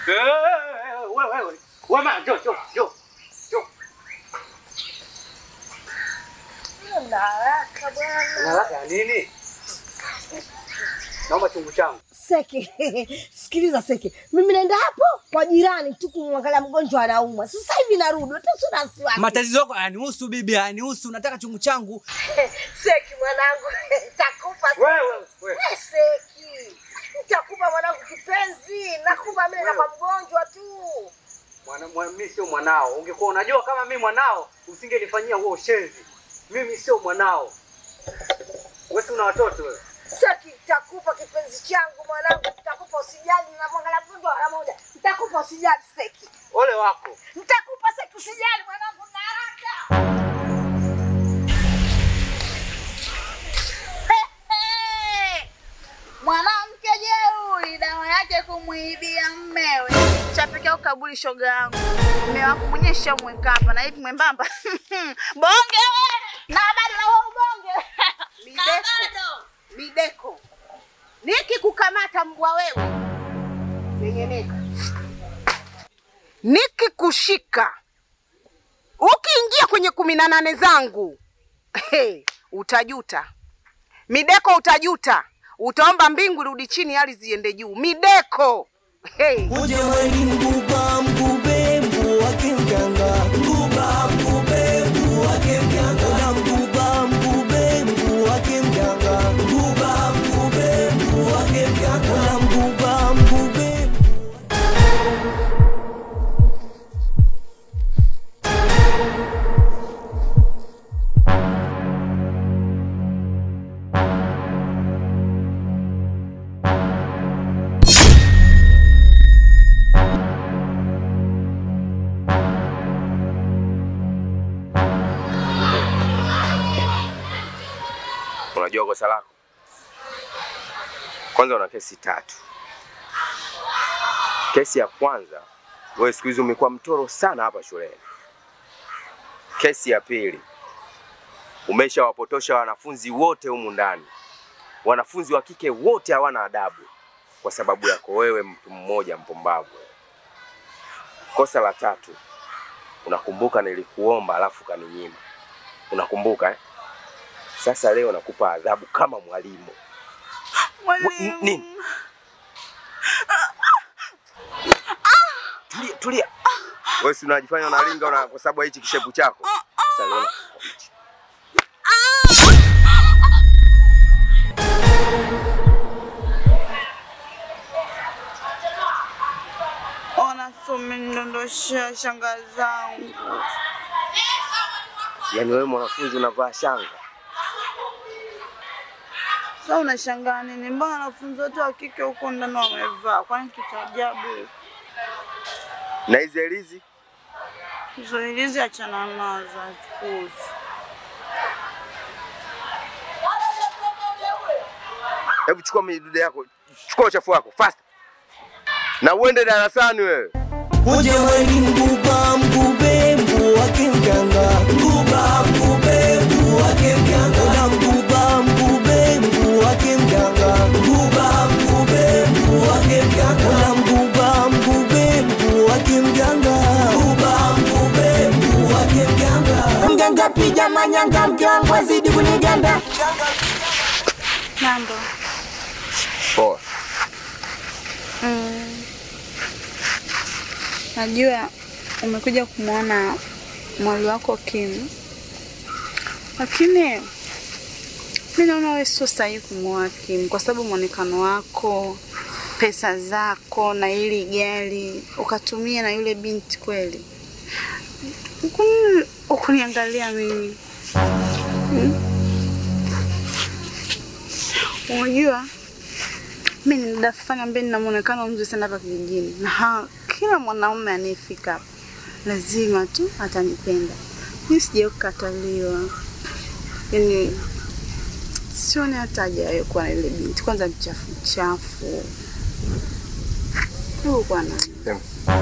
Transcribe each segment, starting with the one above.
Eh, wewe wewe. Wewe ma, njoo njoo njoo. Njoo. Una haraka bwana. Una haraka ya nini? Naomba chungu changu. Seki, sikiliza Seki, mimi naenda hapo kwa jirani tu kumwangalia mgonjwa anaumwa. Sasa hivi narudi, hata sina wasiwasi. Matatizo yako hayanihusu bibi, hayanihusu. Nataka chungu changu. Seki mwanangu, nitakupa Seki. Wewe wewe. Eh, Seki, nitakupa mwanangu kipenzi, nakupa mimi na kwa mgonjwa tu. Mwana, mwana, mimi sio mwanao. Ungekuwa unajua kama mimi mwanao, usingenifanyia huo ushenzi. Mimi sio mwanao. Wewe si una watoto wewe. Seki, nitakupa kipenzi changu mwanangu, nitakupa usijali, namwangalia mgonjwa mara moja. Nitakupa usijali Seki, Ole wako. nitakupa Seki, usijali mwanangu, na haraka. Mwanamke jeuri, dawa yake kumwibia mmewe. Chapekea ukabuli shoga yangu, mme wako mwenyewe shamweka hapa na hivi mwembamba bonge we na bado na wewe bonge Mideko, Mideko, nikikukamata mbwa wewe, nengeneka. Nikikushika ukiingia kwenye kumi na nane zangu hey, utajuta Mideko, utajuta, utaomba mbingu rudi chini, hali ziende juu. Mideko hey. Uje weni mbuba mbube mbu wake mganga mbuba mbube mbu wake mganga Ola mbuba mbube mbu wake mganga mbuba mbube mbu wake mganga Ola mbuba mbube Unajua kosa lako? Kwanza una kesi tatu. Kesi ya kwanza, wewe siku hizi umekuwa mtoro sana hapa shuleni. Kesi ya pili, umeshawapotosha wanafunzi wote humu ndani. Wanafunzi wa kike wote hawana adabu kwa sababu yako wewe, mtu mmoja mpumbavu. Kosa la tatu, unakumbuka nilikuomba alafu kaninyima. Unakumbuka eh? Sasa leo nakupa adhabu kama mwalimu. mwalimu. Nini? Tulia, tulia. Wewe si unajifanya unalinga una kwa sababu ya hichi kishepu chako. Sasa leo nakupa hichi. Ona sumenidondoshea shanga zangu. Yaani wewe mwanafunzi unavaa shanga. Sasa unashangaa nini? Mbona wanafunzi wote wa kike huko ndani wamevaa? Kwani kitu ajabu? Na hizi elizi Hizo ilizi achana nazo, hatukuhusu. hebu chukua midude yako, chukua uchafu wako fast. Na uende darasani wewe. Uje weni mbuba mbube mbu wake mganga mbuba mbube mbu wake mganga Ola mbuba mbube mbu wake mganga mbuba mbube mbu wake mganga Ola mbuba mbube mbu wake mganga mbuba mbube mbu wake mganga Mganga pija manyanga mke wangu azidi kuniganda Mambo. Poa. Mm. Najua umekuja kumwona mwali wako Kim, lakini mi naona wewe sio sahihi kumwoa Kim kwa sababu mwonekano wako, pesa zako na ili gari ukatumia na yule binti kweli. Ukuni- Ukuniangalia mimi hmm? Unajua mi ni dada fulani ambaye nina muonekano mzuri sana hapa kijijini, na ha- kila mwanaume anayefika hapa lazima tu atanipenda. Mi sijai kukataliwa, yani sioni hata haja ya kuwa na ile binti. Kwanza mchafu mchafu huyu bwana. Em.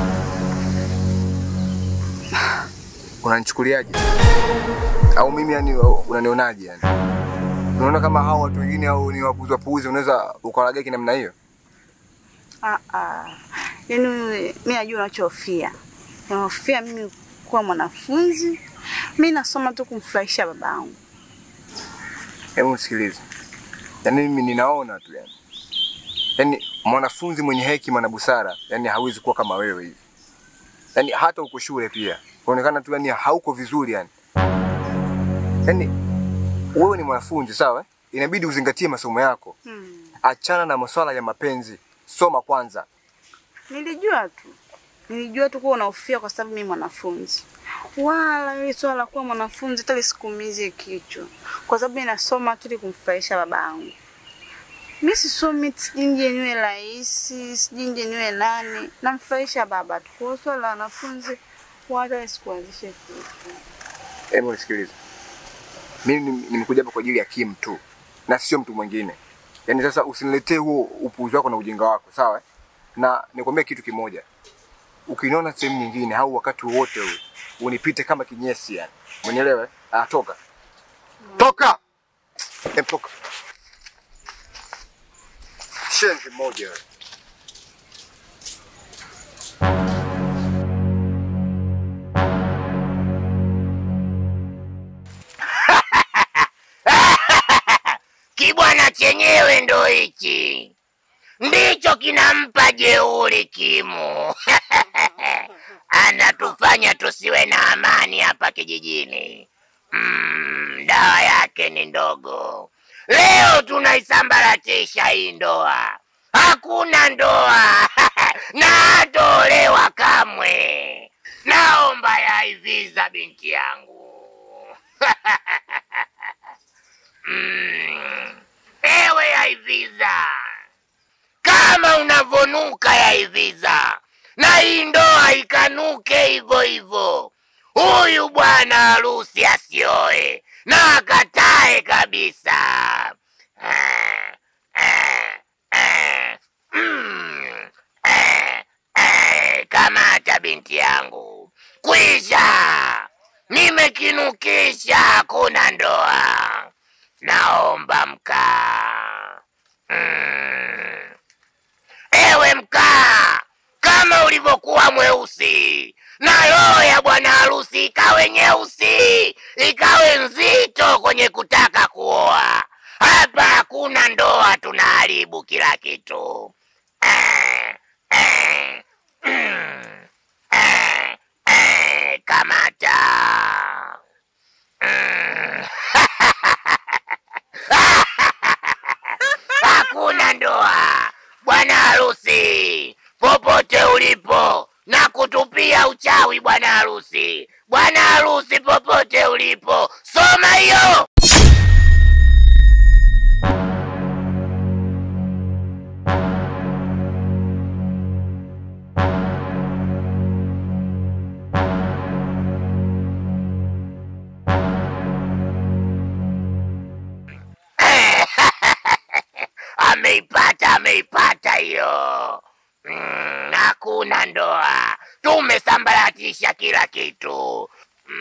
Unanichukuliaje? Au mimi yani unanionaje yani? Unaona kama hao watu wengine au ni wapuzi wapuzi unaweza ukawalagai kinamna hiyo? Ah, ah. Yaani wewe, mi najua unachohofia. Unahofia mimi kuwa mwanafunzi. Mi nasoma tu kumfurahisha babangu. Hebu sikiliza, yaani mimi ninaona tu yani, yaani mwanafunzi mwenye hekima na busara yani hawezi kuwa kama wewe hivi, yaani hata uko shule pia unaonekana tu yani hauko vizuri yani. Yaani wewe ni mwanafunzi sawa, eh? inabidi uzingatie masomo yako, Hmm. achana na masuala ya mapenzi, soma kwanza. Nilijua tu, nilijua tu kuwa unahofia kwa sababu mimi mwanafunzi. Wala hili swala la kuwa mwanafunzi hata lisikuumizie kichwa, kwa sababu ninasoma tu ili kumfurahisha babangu. Mi sisomi sijui nje niwe rais, sijui nje niwe nani, namfurahisha baba tu. Kwa hiyo swala la wanafunzi wala lisikuanzishe kichwa. Hebu nisikilize, mimi nim- nimekuja hapa kwa ajili ya Kim tu na sio mtu mwingine. Yaani sasa usiniletee huo upuuzi wako na ujinga wako, sawa? eh? Na nikwambia kitu kimoja, ukiniona sehemu nyingine au wakati wowote huu unipite kama kinyesi, yani umenielewa? eh? Ah, toka toka, em, toka. Shenzi moja wewe. Kibwana chenyewe ndo hichi, ndicho kinampa jeuri Kimu. Anatufanya tusiwe na amani hapa kijijini. Mm, dawa yake ni ndogo. Leo tunaisambaratisha hii ndoa, hakuna ndoa na hatolewa kamwe. Naomba yaiviza binti yangu. Mm. Ewe Yaiviza, kama unavonuka Yaiviza, na hii ndoa ikanuke hivyo hivyo, huyu bwana harusi asioe na akatae kabisa. Eh, eh, eh, mm, eh, eh, kamata binti yangu, kwisha, nimekinukisha, hakuna ndoa. Naomba mkaa. Mm. Ewe mkaa, kama ulivyokuwa mweusi na roho ya bwana harusi ikawe nyeusi, ikawe nzito kwenye kutaka kuoa. Hapa hakuna ndoa, tunaharibu kila kitu. Eh, eh, mm, eh, eh, kamata. Mm. hakuna ndoa. Bwana harusi, popote ulipo, na kutupia uchawi bwana harusi. Bwana harusi, popote ulipo, soma hiyo. ameipata ameipata hiyo mm, hakuna ndoa tumesambaratisha kila kitu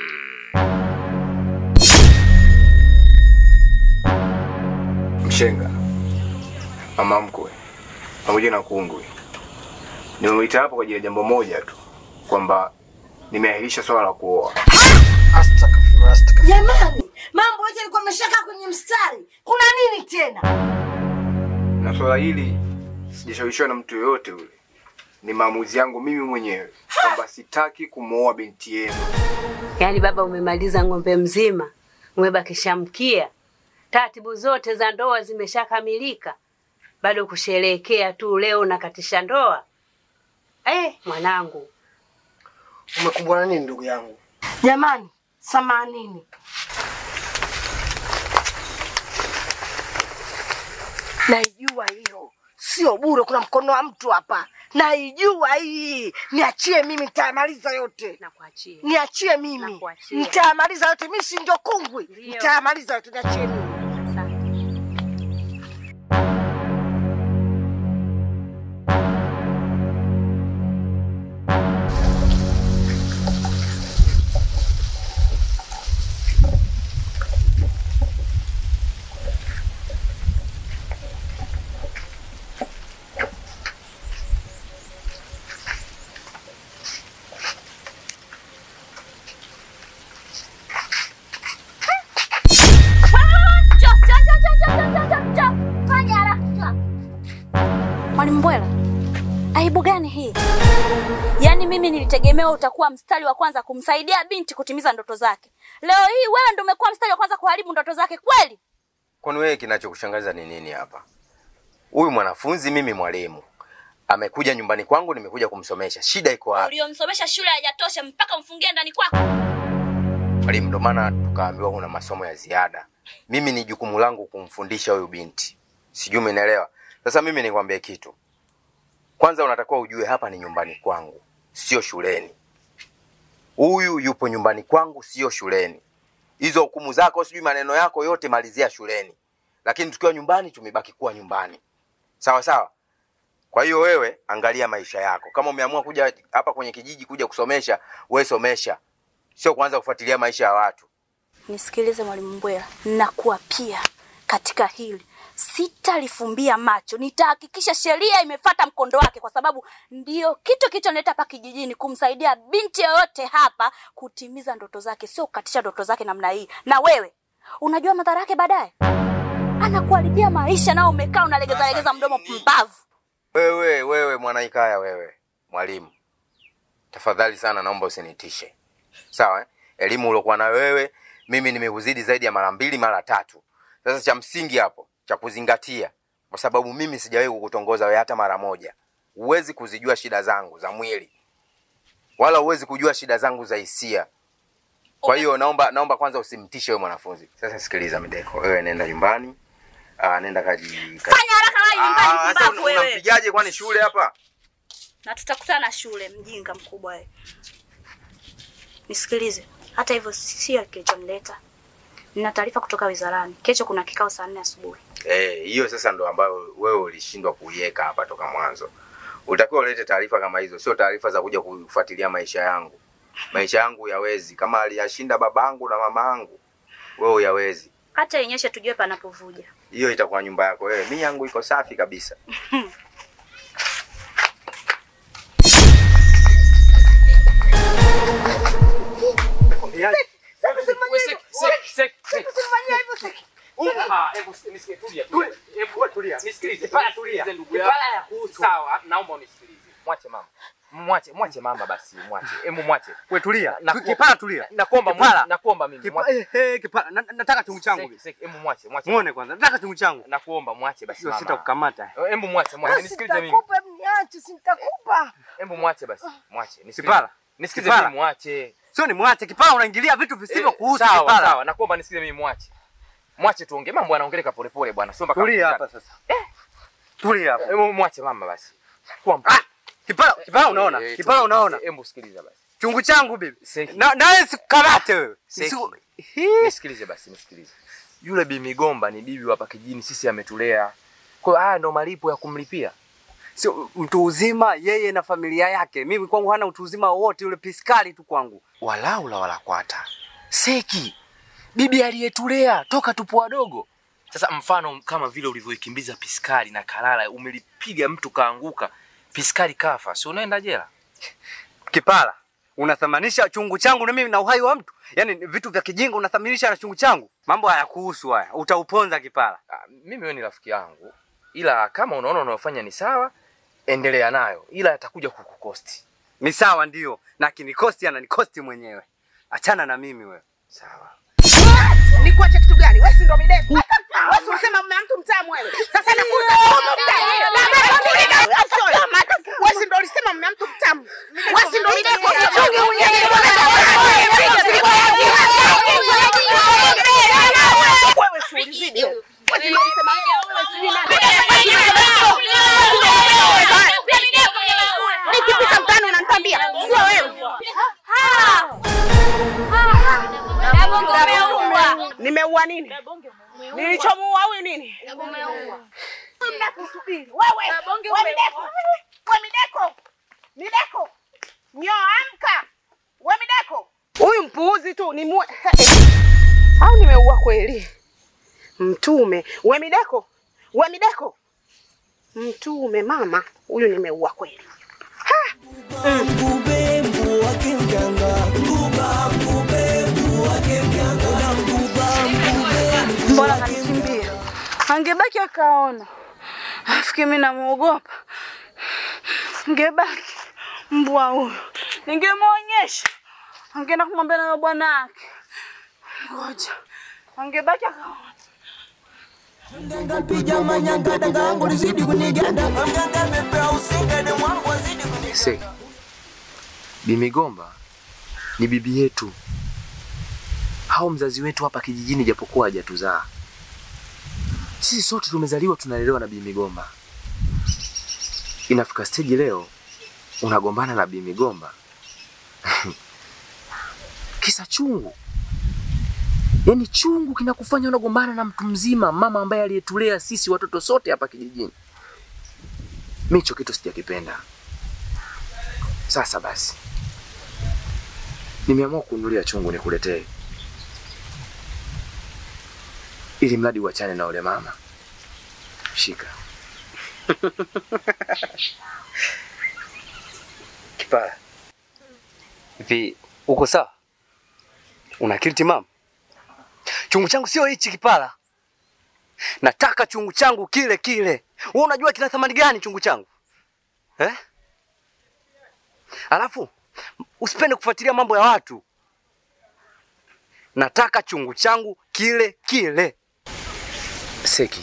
Mshenga, mama mkwe pamoja na kungwi, nimemwita hapo kwa ajili ya jambo moja tu, kwamba nimeahirisha swala la kuoa. Astaghfirullah, astaghfirullah. Jamani, mambo yote yalikuwa ameshakaa kwenye mstari. Kuna nini tena? na swala hili sijashawishiwa na mtu yoyote ule, ni maamuzi yangu mimi mwenyewe kwamba sitaki kumwoa binti yenu. Yaani baba, umemaliza ng'ombe mzima, umebakisha mkia, taratibu zote za ndoa zimeshakamilika, bado kusherehekea tu leo nakatisha ndoa. Eh, mwanangu, Umekumbwa na nini ndugu yangu? Jamani, samanini. Naijua hiyo sio bure, kuna mkono wa mtu hapa. Naijua hii, niachie mimi, nitayamaliza yote. nakuachia. Niachie mimi, Nakuachia. nitayamaliza yote. Mimi si ndio kungwi, Ndio. nitayamaliza yote, niachie mimi. Asante. Mwalimu Mbwela, aibu gani hii? Yaani mimi nilitegemea utakuwa mstari wa kwanza kumsaidia binti kutimiza ndoto zake. Leo hii wewe ndio umekuwa mstari wa kwanza kuharibu ndoto zake kweli? Kwani wewe kinachokushangaza ni nini hapa? Huyu mwanafunzi mimi mwalimu amekuja nyumbani kwangu, nimekuja kumsomesha. Shida iko wapi? Uliomsomesha shule hajatosha mpaka umfungie ndani kwako. Mwalimu, ndo maana tukaambiwa kuna masomo ya ziada. Mimi ni jukumu langu kumfundisha huyu binti, sijui umenielewa. Sasa mimi nikwambie kitu, kwanza unatakiwa ujue hapa ni nyumbani kwangu, sio shuleni. Huyu yupo nyumbani kwangu, sio shuleni. Hizo hukumu zako, sijui maneno yako yote malizia shuleni, lakini tukiwa nyumbani tumebaki kuwa nyumbani, sawa sawa. Kwa hiyo wewe angalia maisha yako. Kama umeamua kuja hapa kwenye kijiji kuja kusomesha, wewe somesha, sio kuanza kufuatilia maisha ya watu. Nisikilize Mwalimu Mbwela, nakuapia katika hili sitalifumbia macho. Nitahakikisha sheria imefata mkondo wake, kwa sababu ndio kitu kilichonileta hapa kijijini, kumsaidia binti yoyote hapa kutimiza ndoto zake, sio kukatisha ndoto zake namna hii. Na wewe unajua madhara yake baadaye, anakuharibia maisha, nao umekaa unalegeza legeza mdomo, pumbavu. Wewe wewe mwanaikaya wewe, mwalimu, tafadhali sana, naomba usinitishe, sawa eh? Elimu uliokuwa na wewe mimi nimekuzidi zaidi ya mara mbili mara tatu. Sasa cha msingi hapo cha kuzingatia, kwa sababu mimi sijawahi kukutongoza wewe hata mara moja, huwezi kuzijua shida zangu za mwili wala huwezi kujua shida zangu za hisia. Kwa hiyo naomba naomba kwanza usimtishe wewe mwanafunzi. Sasa sikiliza Mideko, wewe nenda nyumbani. Ah, nenda kaji, kaji. Fanya haraka wahi nyumbani, Ah, sasa pumbavu una- wewe. unampigaje kwani shule hapa? na tutakutana shule, mjinga mkubwa wewe. Nisikilize, hata hivyo sio kilichonileta. Nina taarifa kutoka wizarani. Kesho kuna kikao saa nne asubuhi. Eh, hiyo sasa ndo ambayo wewe ulishindwa kuiweka hapa toka mwanzo. Ulitakiwa ulete taarifa kama hizo, sio taarifa za kuja kufuatilia maisha yangu. Maisha yangu yawezi, kama aliyashinda babangu na mamaangu, wewe uyawezi. Hata inyeshe tujue panapovuja. Hiyo itakuwa nyumba yako wewe. Mimi yangu iko safi kabisa. Sawa, naomba unisikilize. Mwache mama. Mwache, mwache mama basi, mwache. Hebu mwache. Wewe tulia. Naku- Kipala tulia. Nakuomba Kipala. mimi, nakuomba mimi. Kipa, mwache. eh, eh, kipala. Na- Nataka chungu changu. Seki, seki, Hebu mwache, mwache. Muone kwanza. Nataka chungu changu. Nakuomba mwache basi Sio mama. sitakukamata. Hebu mwache, mwache. Nisikilize mimi. Nitakupa, niache, si nitakupa. Hebu mwache basi. Mwache. Nisikilize. Kipala. Nisikilize Kipala. mimi mwache. Sio ni mwache kipala unaingilia vitu visivyo kuhusu sawa, kipala. sawa. Nakuomba nisikilize mimi mwache. Mwache tuongee. Mambo yanaongeleka polepole bwana. Sio mpaka Tulia hapa sasa. Tulia hapa. Hebu mwache mama basi. Kwa Ah, kipala kipala unaona? Eh, Kipala tu- unaona? Hebu sikiliza basi. Chungu changu bibi. Seki. Na nawe sikukamate wewe. Seki. Siku- Hii. Nisikilize basi, nisikilize. Yule Bi Migomba ni bibi hapa kijijini, sisi ametulea. Kwa hiyo haya ndo malipo ya kumlipia. Sio mtu uzima yeye na familia yake. Mimi kwangu hana utu uzima wowote yule piskali tu kwangu. Walau la walakwata. Seki. Bibi aliyetulea toka tupo wadogo. Sasa mfano kama vile ulivyoikimbiza piskari na kalala, umelipiga mtu kaanguka, piskari kafa, si unaenda jela? Kipala. Unathamanisha chungu changu na mimi na uhai wa mtu? Yaani ni vitu vya kijinga unathaminisha na chungu changu? Mambo hayakuhusu haya. Utauponza kipala. Ah, mimi wewe ni rafiki yangu, ila kama unaona unayofanya ni sawa, endelea nayo, ila atakuja kukukosti. Ni sawa ndio. Na kinikosti ananikosti mwenyewe. Achana na mimi wewe. Sawa. Nikuache kitu gani? Wewe si ndo mideko. Wewe si unasema mume wa mtu mtamu wewe. Sasa nakuuza mume mtamu. Wewe si ndo ulisema mume wa mtu mtamu. Wewe si ndo mideko. Chunge Wewe si ulizidi. Wewe si ndo ulisema wewe si Nikipita mtaani unanitambia. Sio wewe. Nimeua nini? Nilichomuua huyu nini? Mnakusubiri. Wewe, wewe Mideko. Wewe Mideko. Mideko. Nyo amka. Wewe Mideko. Huyu mpuuzi tu ni muue. Au nimeua kweli? Mtume. Wewe Mideko. Wewe Mideko. Mtume mama, huyu nimeua kweli. Mbubembu wake mganga, mbuba mbubembu wake mganga, na mbuba mbubembu Mbona kanikimbia? Angebaki akaona. Nafikiri mimi namuogopa. Ngebaki mbwa huyo, ningemwonyesha, angeenda kumwambia na bwana wake. Ngoja angebaki akaona. Mganga pija manyanga danga yangu lizidi kuniganda. Mganga pepea usinga demu wangu azidi kuniganda. Se, Bimigomba ni bibi yetu, hao mzazi wetu hapa kijijini, japokuwa hajatuzaa sisi, sote tumezaliwa tunalelewa na Bimigomba. Inafika stage leo unagombana na Bimigomba kisa chungu, yaani chungu kinakufanya unagombana na mtu mzima, mama ambaye aliyetulea sisi watoto sote hapa kijijini. Mi hicho kitu sijakipenda. Sasa basi, nimeamua kununulia chungu nikuletee, ili mradi uachane na ule mama. Shika. Kipara, hivi uko sawa? Una akili timamu? Chungu changu sio hichi Kipara, nataka chungu changu kile kile. Wewe unajua kina thamani gani chungu changu eh? Alafu usipende kufuatilia mambo ya watu. Nataka chungu changu kile kile. Seki,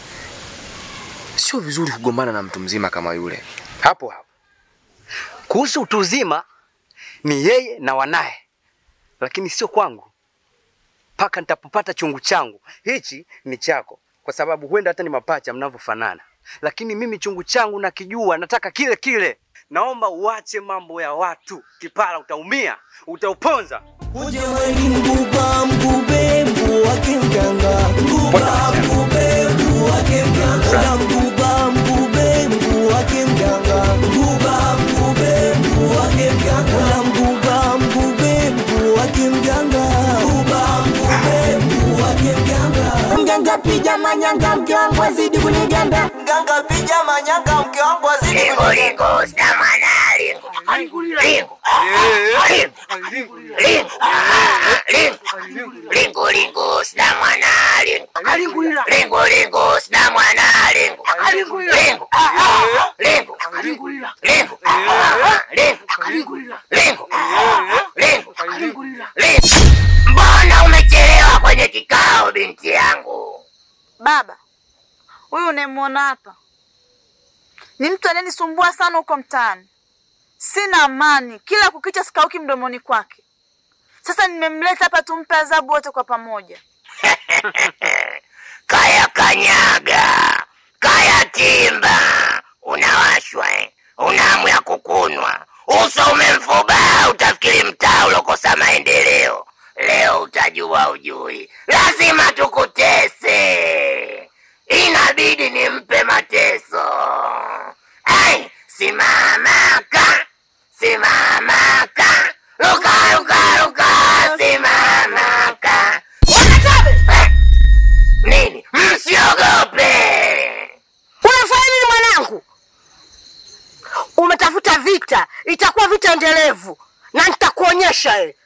sio vizuri kugombana na mtu mzima kama yule. Hapo hapo Kuhusu utu uzima ni yeye na wanaye, lakini sio kwangu mpaka nitapopata chungu changu. Hichi ni chako, kwa sababu huenda hata ni mapacha mnavyofanana, lakini mimi chungu changu nakijua, nataka kile kile. Naomba uache mambo ya watu. Kipara, utaumia, utauponza. Uje weni mbuba mbube mbu wake mganga. Mbuba mbube mbu wake mganga. Oda mbuba mbube mbu wake mganga. Mbuba mbube mbu wake mganga. Oda mbuba mbube mbu wake mganga. Mbuba mbube mbu wake mganga. Mganga pija manyanga mke wangu azidi kuniganda. Mganga pija manyanga mke wangu azidi Lingo kuniganda. lingo stamana lingo. Lingo. Lingo. Lingo. Lingo. Lingo lingo stamana lingo. Lingo lingo stamana lingo. Lingo. Lingo. Lingo. Lingo. Lingo. Lingo. Lingo. Lingo. Mbona umechelewa kwenye kikao binti yangu? Baba, huyu unayemwona hapa ni mtu anayenisumbua sana huko mtaani. Sina amani, kila kukicha sikauki mdomoni kwake. Sasa nimemleta hapa tumpe adhabu wote kwa pamoja. Kaya kanyaga, kaya timba, unawashwa eh? Una hamu ya kukunwa, uso umemfuba, utafikiri mtaa ulokosa maendeleo. Leo utajua ujui, lazima tukutese, inabidi nimpe mateso. Ai, simamaka, simamaka, luka luka luka, simamaka. Wanatabe eh? Nini? Msiogope. Unafanya nini mwanangu? Umetafuta vita, itakuwa vita endelevu na nitakuonyesha eh.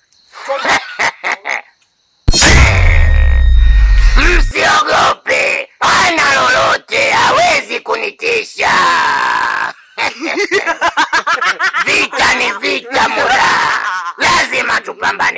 Msiogope, hana lolote, hawezi kunitisha. vita ni vita, mura, lazima tupambane.